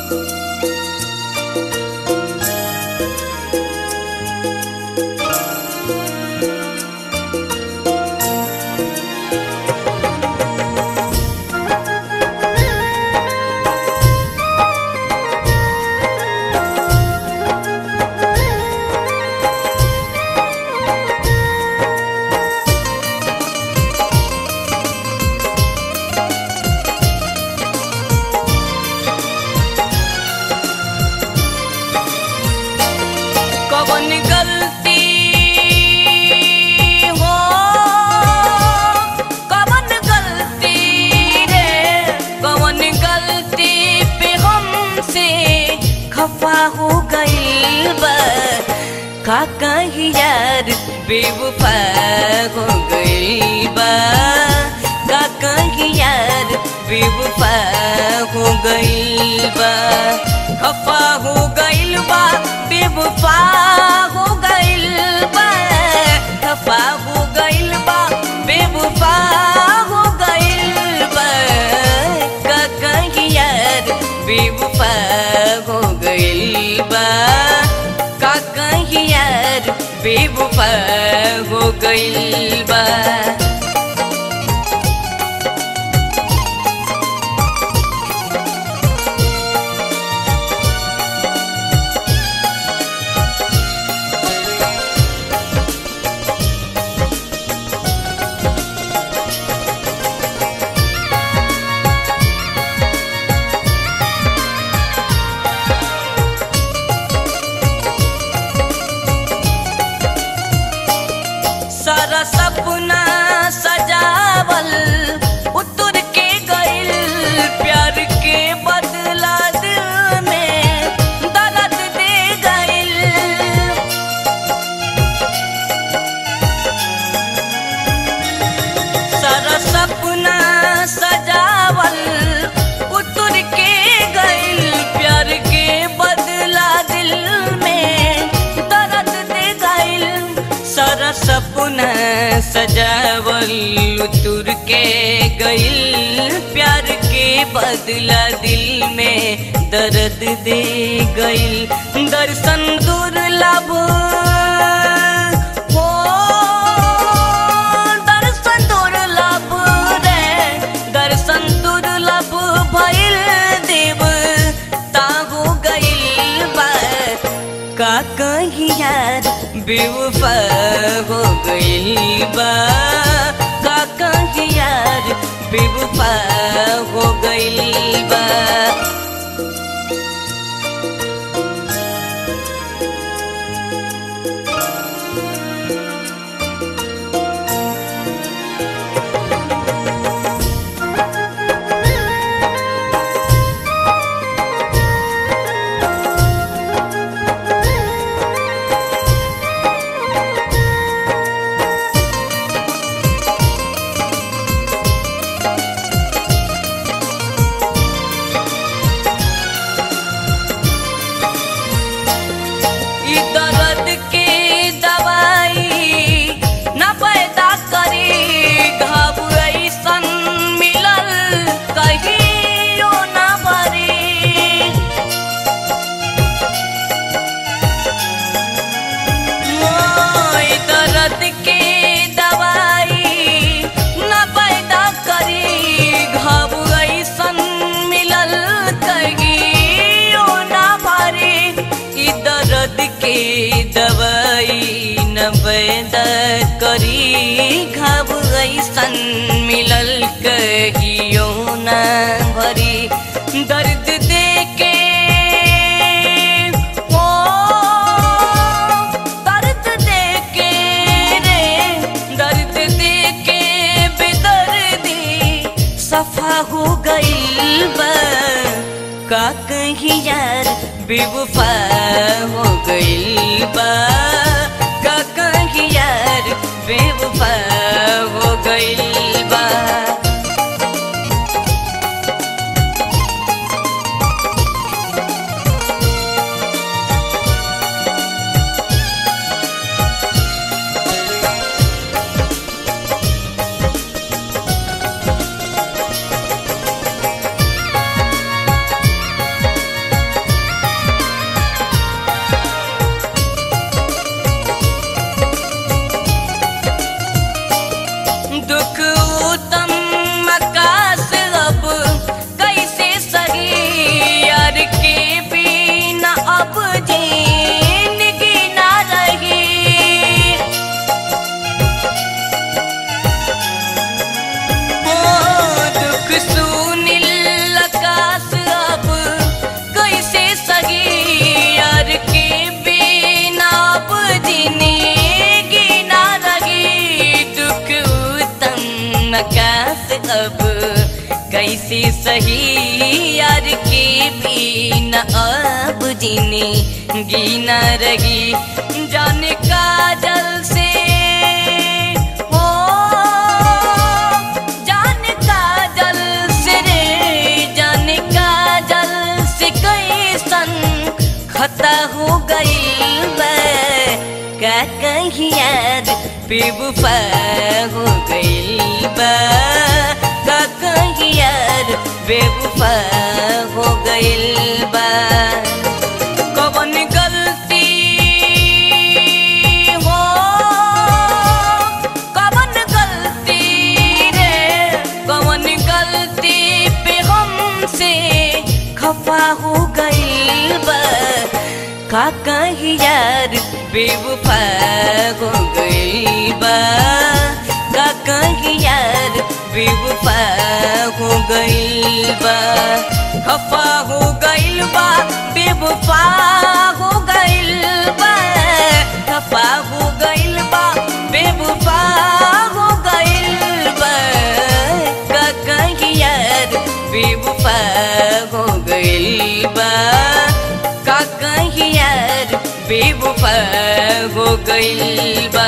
कवन गलती हो कवन गलती रे कवन गलती पे हमसे खफा हो गइल बा का कही यार बेवफा हो गइल बा का कही यार बेवफा हो गइल बा खफा हो गइल बा बेवफा हो गइल बा खफा हो गइल बा बेवफा हो गइल बा का कही यार बेवफा हो गइल बा का कही यार बेवफा हो गइल बा सारा सपना सजावल उतर के गइल प्यार के बदला दिल में दर्द दे गइल सारा सपना सजावल उतर के गइल प्यार के बदला दिल में दर्द दे गइल सारा सपना सजावल उतर के गइल प्यार के बदला दिल में दर्द दे गइल दर्शन दुर्लभ हो दर्शन दुर्लभ रे दर्शन दुर्लभ भइल देव तागो गइल बा का कही यार बेवफा हो गइल बा का कही यार बेवफा हो गइल बा ई दर्द के दवाई न पैदा करी घाव ऐसन मिलल कहियो न भरी मोय दर्द के दवाई न पैदा करी घाव ऐसन मिलल कहियो न भरी ई दर्द के दवाई न पैदा करी घाव ऐसन मिलल कहियो न भरी दर्द दे के ओ दर्द दे के रे दर्द दे के बेदर्दी सफा हो गइल बा का कही यार बेवफा हो गइल बा का कही यार बेवफा हो गइल बा अब कैसे सही यार के भी न अब जीने गीना रही जान काजल से हो जान काजल से रे जान काजल से कैसन खता हो गई का कहीं यार बेवफा हो गई बा का कहीं यार बेवफा हो गई बा कवन गलती हो कवन गलती रे कवन गलती पे हमसे खफा हो गई बा का कहीं यार बेवफा हो गई बा का कहीं यार बेवफा हो गई बा खफा हो गई बा बेवफा हो गई बा खफा हो गई बा बेवफा हो गई बा का कहीं यार बेवफा हो गई बा का कहीं यार बेवफा हो गई बा